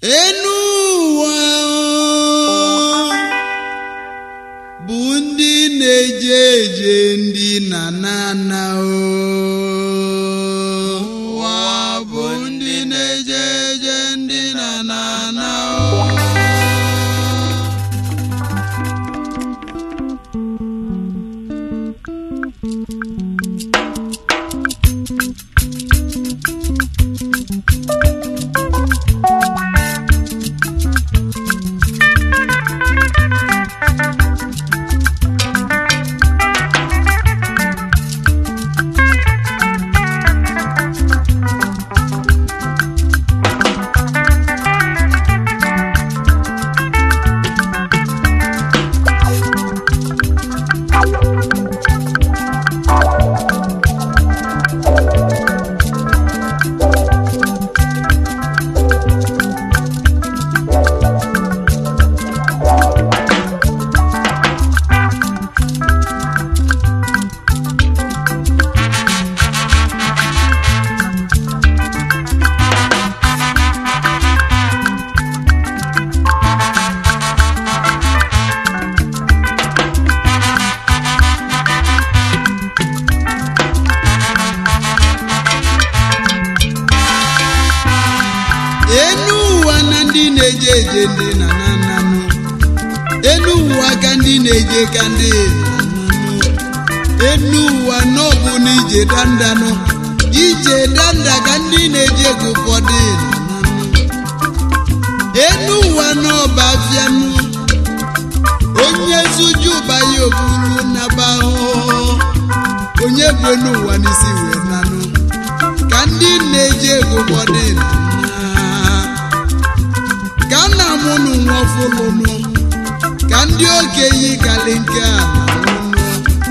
enu ụwa bụ ndị na-eje eje ndị na nana ụwa bụ ndị na-eje eje ndị na nana enu ụwa na ndị na-eje eje ndị na nananụ enu ụwa ka ndị na-eje ka ndị nananụ enu ụwa n'ọbụ na ije dandanụ ije danda ka ndị na-eje ka ụfọdụ nananụ enu ụwa n'ọba afianụ onye zuju banye oburu naba ahụhụ onye bụ enu ụwa n'isi wee nanụ ka ndị na-eje ego ụfọdụ na ka nna m nụ nwafụlụnụ ka ndị okenye gali nke a na-anụnụ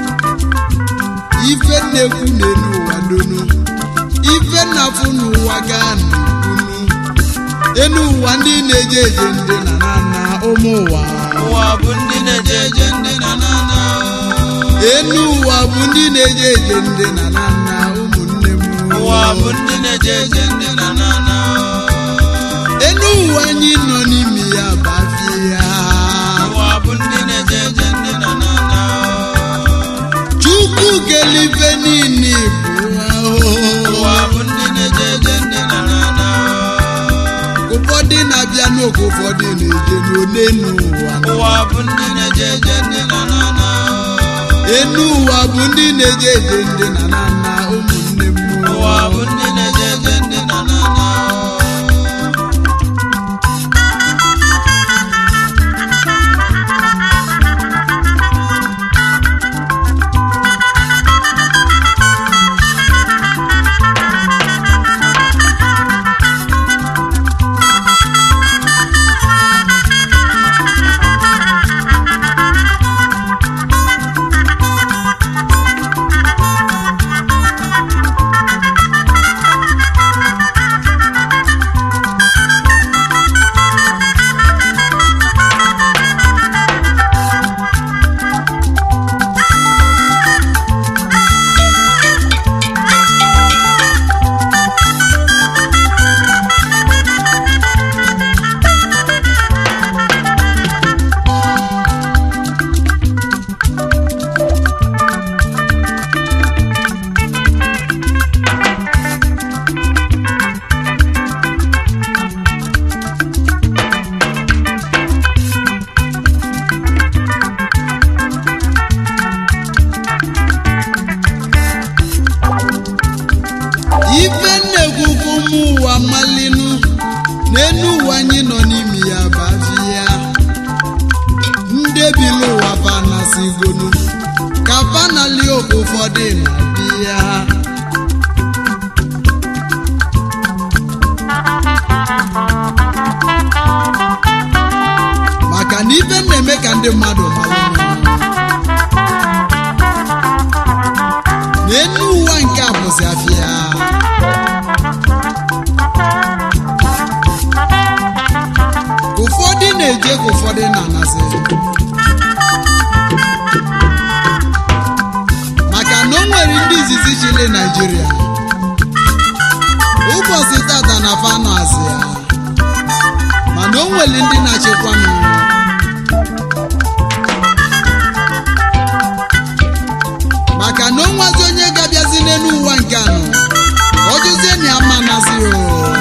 ife na-ekwu n'elu ụwa donu ife na-afụ n'ụwa gaa n'ukwunu enu ụwa ndị na-eje eje ndị na na na ụmụ ụwa ụwa bụ ndị na-eje eje ndị na na na enu ụwa bụ ndị na-eje eje ndị na na na ụmụnne m ụwa bụ ndị na-eje eje ndị na na na enu ụwa anyị nọ n'ime ya bafie ya ụwa bụ ndị na-eje eje ndị na na na chukwu kelife niile bụ ahụhụ ụwa bụ ndị na-eje eje ndị na na na ụfọdụ na-abịa n'oge ụfọdụ na-eje n'onenu ụwa ụwa bụ ndị na-eje eje ndị na na na enu ụwa bụ ndị na-eje eje ndị na na na ụmụnne m ụwa bụ ndị na-eje eje ndị na na na ife nnekwukwu ụmụ ụwa malinu n'enu ụwa anyị nọ n'ime ya bafie ya ndebili ụwa fanasigonu ka fanali oge ụfọdụ na-abịa maka na ife na-eme ka ndị mmadụ mara n'enu ụwa nke a bụzi afịa ụfọdụ na-eje ka ụfọdụ na-anasị maka na o nwere ndị izizi chili Naịjirịa ụbọchị tata na fanụ azị ya nwere ndị na-achịkwanụ maka na onwazi onye ga-abịazi n'elu ụwa nke anọ ọ jụzie na ya ma nazi o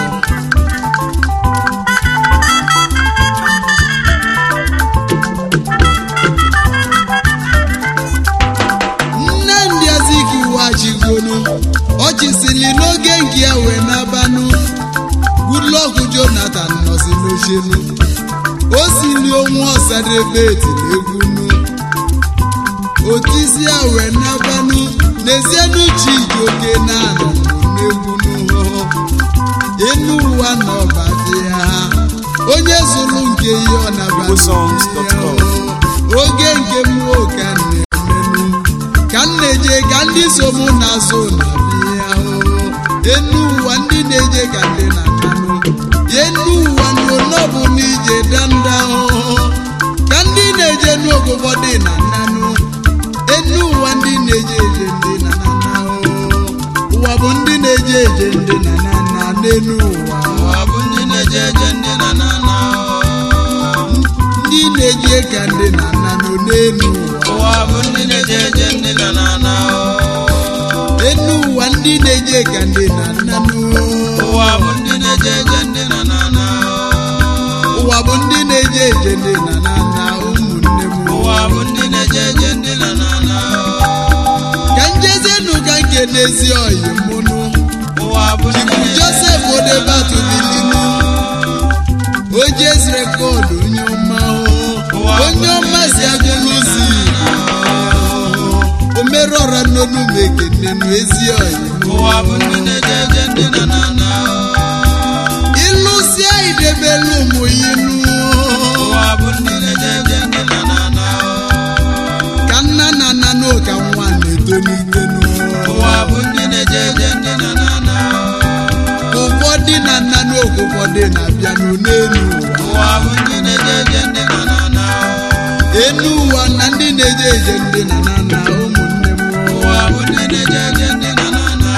nne ndị Azikiwe achigonu ọchịsili n'oge nke ya wee nabanụ Goodluck Jonathan nọzi n'ochenu o sili onwe ọsadebe etiri egwunu otisi ya wee nabanụ n'ezienu Chijioke na-anọ n'egwunu enu ụwa na ọbadị ya onye zụrụ nke ihe ọ nabata igbosongs.com. oge nke mmụọ ka m na-emenụ ka m na-eje ka ndị so mụ na-azụ na bịa enu ụwa ndị na-eje ka ndị na-ananụ enu ụwa n'ụlọbụ na ije danda ka ndị na-eje n'ogogo dị na nanụ enu ụwa ndị na-eje eje ndị na nana ụwa bụ ndị na-eje eje ndị na nana n'enu ụwa ụwa bụ ndị na-eje eje ndị na na na ndị na-eje ka ndị na nanụ n'enu ụwa ụwa bụ ndị na-eje eje ndị na na na enu ụwa ndị na-eje ka ndị na nanụ ụwa bụ ndị na-eje eje ndị na na na ụwa bụ ndị na-eje eje ndị na nana ụmụnne m ụwa bụ ndị na-eje eje ndị na na na ka njezienụ ka nke n'ezi ọyị mụnụ ụwa bụ ndị Chifu na-eje Joseph Odebatu bilinu ojes rekọdụ onye ọma o. onye ọma si agụlụzi omerọra n'onu m ekenenu ezi ọyị ụwa bụ ndị na-eje eje ndị na na na ịlụsịa idebelu ụmụ yinu ụwa bụ ndị na-eje eje ndị na na na ka nna na nna n'ụka nwa na-etolitenu ụwa bụ ndị na-eje eje ndị na na na ụfọdụ na nna n'oge ụfọdụ na-abịanụ n'elu ụwa ụwa bụ ndị na-eje eje ndị na na na enu ụwa na ndị na-eje eje ndị na na na ụmụnne m ụwa bụ ndị na-eje eje ndị na na na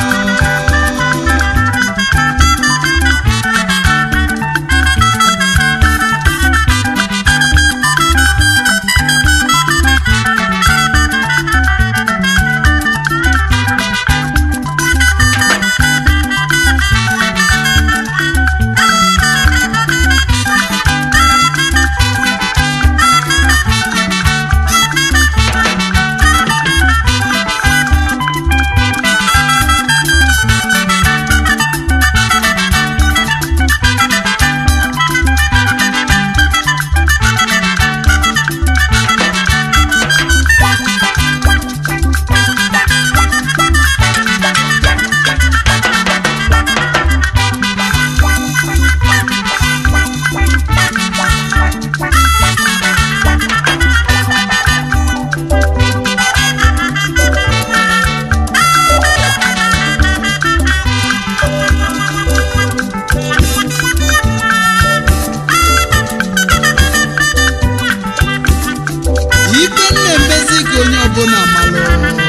ibe na-emezi ka onye ọbụla malụ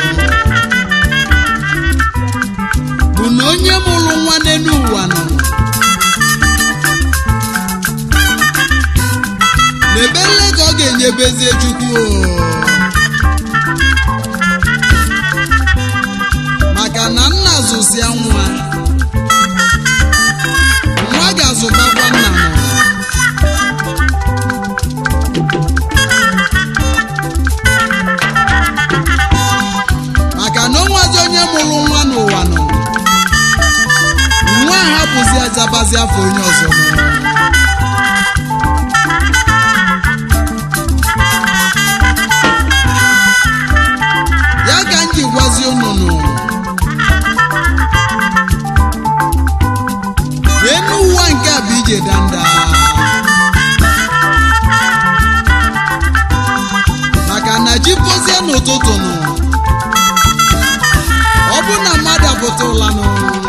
bụ na onye mụrụ nwa n'elu ụwa nọ n'ebele ka ọ ga-enyebezie chukwu o. maka na nna zụsịa nwa nwa ga-azụtakwa nna nọ maka na onwezi onye mụrụ nwa n'ụwa nọ nwa a hapụzi azabazi afọ onye ọzọ nọ. ya ka m ji gwazi ụnụnụ enu ụwa nke a bụ ije danda maka na ji pozie n'ụtụtụ nụ ọ bụ na mmadụ apụta ụla nụ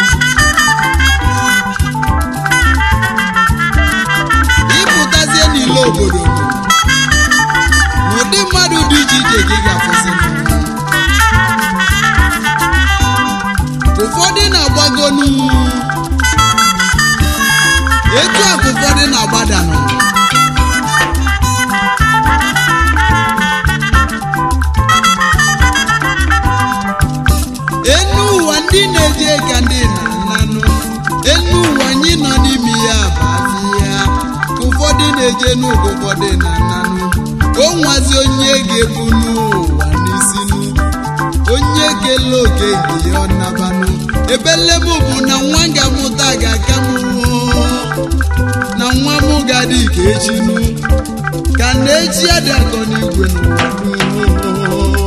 ịpụtazie n'ile obodo nụ n'ụdị mmadụ dị iche iche ka ị ga-afụzi nụ. ụfọdụ na-agbago nụ etu a ka ụfọdụ na-agbada nụ na-eje n'ụgụgọ dị na nanụ o nwazi onye ga-ebu n'ụwa n'isinu onye kele oke nke ya ọ nabanụ ebelebụ bụ na nwa ga-amụta ga-aka m na nwa m ga-adị ka echinu ka na echi adị akọ n'igwe n'ụwa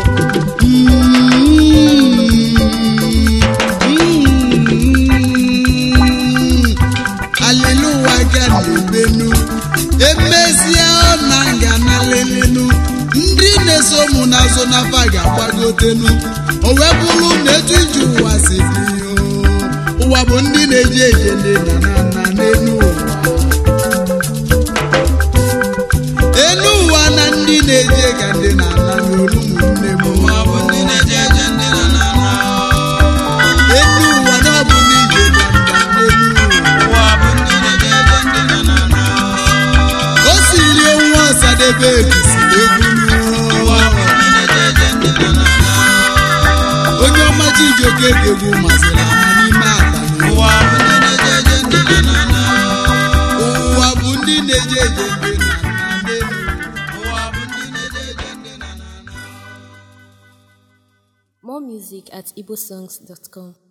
aliluwa ga na-ebenu emezie na nga na lelenu ndị na-eso mụ n'azụ n'afa ga-agbagotenu o wee bụrụ na etu iji ụwa si dị ụwa bụ ndị na-eje eje ndị na na na n'elu ụwa elu ụwa na ndị na-eje ka ndị na na n'olu ụmụnne m ụwa bụ ndị na-eje eje ndị na na na elu ụwa na ọ bụ n'ije na nda n'elu ụwa ụwa bụ ndị na-eje eje ndị na na na o siri onwe ọsadebe ekisiri egwu ụwa bụ n'ụwa ndị na-eje eje ndị na na na onye ọma chijioke ga-egwu masịrị ama n'ime abalị ụwa bụ ndị na-eje eje ndị na na na ụwa bụ ndị na-eje eje ndị na na n'elu ụwa bụ ndị na-eje eje ndị na na na More music at igbosongs.com.